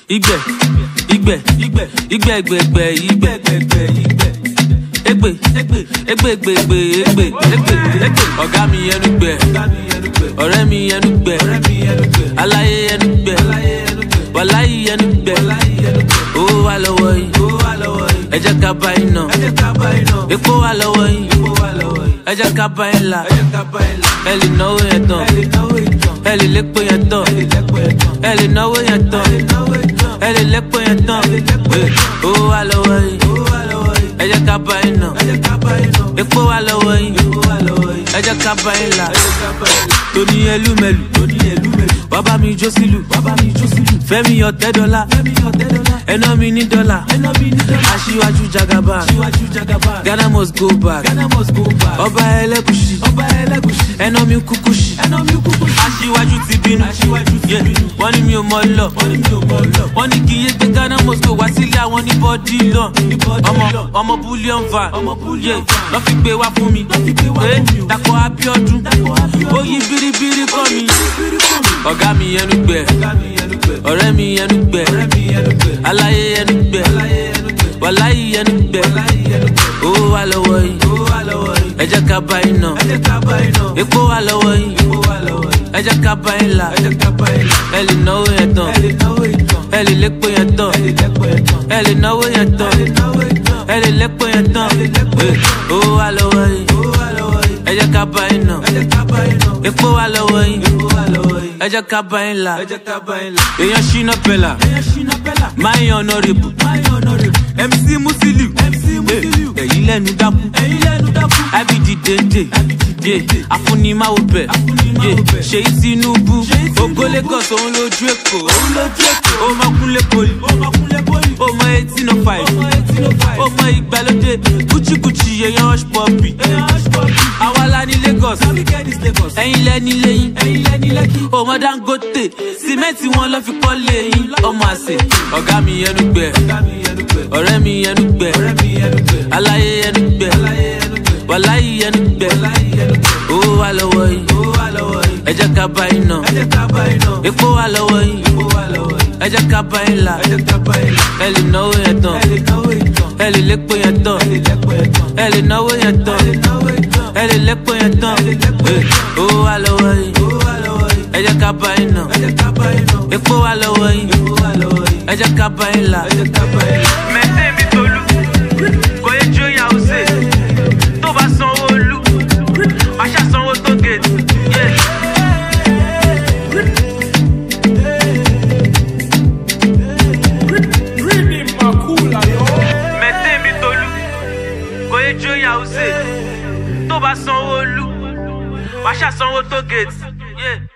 Igbe, igbe, igbe, igbe, egbe, egbe, igbe, egbe, igbe. Egbe, egbe, egbe, egbe, egbe, egbe, egbe, egbe. Ọ̀gá mi ẹnu gbẹ, ọ̀rẹ́ mi ẹnu gbẹ, aláyé ẹnu gbẹ, wàláyé ẹnu gbẹ. Owó wà lọ́wọ́ yìí, ẹ jẹ́ ká bá iná. Epo wà lọ́wọ́ yìí, ẹ jẹ́ ká bá yín là. Ẹ lè náwó yẹn tán, ẹ lè lépo yẹn tán, ẹ lè náwó yẹn tán, ẹ lè lépo yẹn tán. Owó wà lọ́wọ́ yìí, ẹ jẹ́ ká bá yín ná. Epo wà lọ́wọ́ yìí, ẹ jẹ́ ká bá yín là. Tóní ẹlúmẹlù, bàbá mi jó sílù, Fẹ́mi ọ̀tẹ́ dọ́là, ẹná mi ní dọ́là, aṣíwájú jagaba, Ghana must go back, ọba ẹlẹ́gùsì, ẹná mi kúkú sí, aṣíwájú ti bínú, Yeah, wọ́n ní mi ò mọ lọ, wọ́n ní kí iye gbé Ghana must go wá sílé àwọn ní bọ́dí lọ, ọmọ ọmọ bullion van, Yeah, lọ́ fi gbé wá fún mi, Eh, Dàpọ̀ Abíọ́dún, ó yí biribiri kọ́ mi, ọ̀gá mi ẹnu gbẹ, ọ̀rẹ́ mi ẹnu gbẹ, aláyé ẹnu gbẹ, wàláyé ẹnu gbẹ, owó wà lọ́wọ́ yìí, ẹ jẹ́ ká bá yín ná, epo wà lọ́wọ́ yìí, ẹ jẹ́ ká bá yín là, ẹ lè náwó yẹn tán, ẹ lè lépo yẹn tán, ẹ lè náwó yẹn tán, ẹ lè lépo yẹn tán, Eh, owó wà lọ́wọ́ yìí, ẹ jẹ́ ká bá yín ná, epo wà lọ́wọ́ yìí, ẹ jẹ́ ká bá yín là, èèyàn ṣínà pẹ̀lá, máa ń yan ọ̀nàrẹ́bù, MC Musiliu, Eh, èyí lẹ́nu dákú, IBD dèndé, Yeah, afúnimáwo bẹ̀, Yeah, ṣèyí Tinubu, ògo Lagos òun lójú Èkó, ó mọ kúnlé poli, ó mọ eighteen oh five, ó mọ ìgbàlódé, kúchíkúchí èèyàn hush puppy, àwa la ní Lagos, ẹ̀yin lẹ́ni lẹ́yìn, ó mọ Dangote, sìmẹ́ǹtì wọn lọ́ fi kọ́ lẹ́yìn, ọmọ àṣẹ, ọ̀gá mi ẹnu gbẹ, ọ̀rẹ́ mi ẹnu gbẹ, aláyé ẹnu gbẹ, wàláyé ẹnu gbẹ, owó wà lọ́wọ́ yìí, ẹ jẹ́ ká bá yín ná, epo wà lọ́wọ́ yìí, ẹ jẹ́ ká bá yín là, ẹ lè náwó yẹn tán, ẹ lè lépo yẹn tán, ẹ lè náwó yẹn tán, ẹ lè lépo yẹn tán, Eh, owó wà lọ́wọ́ yìí, ẹ jẹ́ ká bá yín ná, epo wà lọ́wọ́ yìí, ẹ jẹ́ ká bá yín là. mẹ́tẹ́ mi tolú kò yẹ jó ìyàwó sè tó bá sanwó olú wàá ṣàsanwó tó gèdè. mẹ́tẹ́ mi tolú kò yẹ jó ìyàwó sè tó bá sanwó olú wàá ṣàsanwó tó gèdè.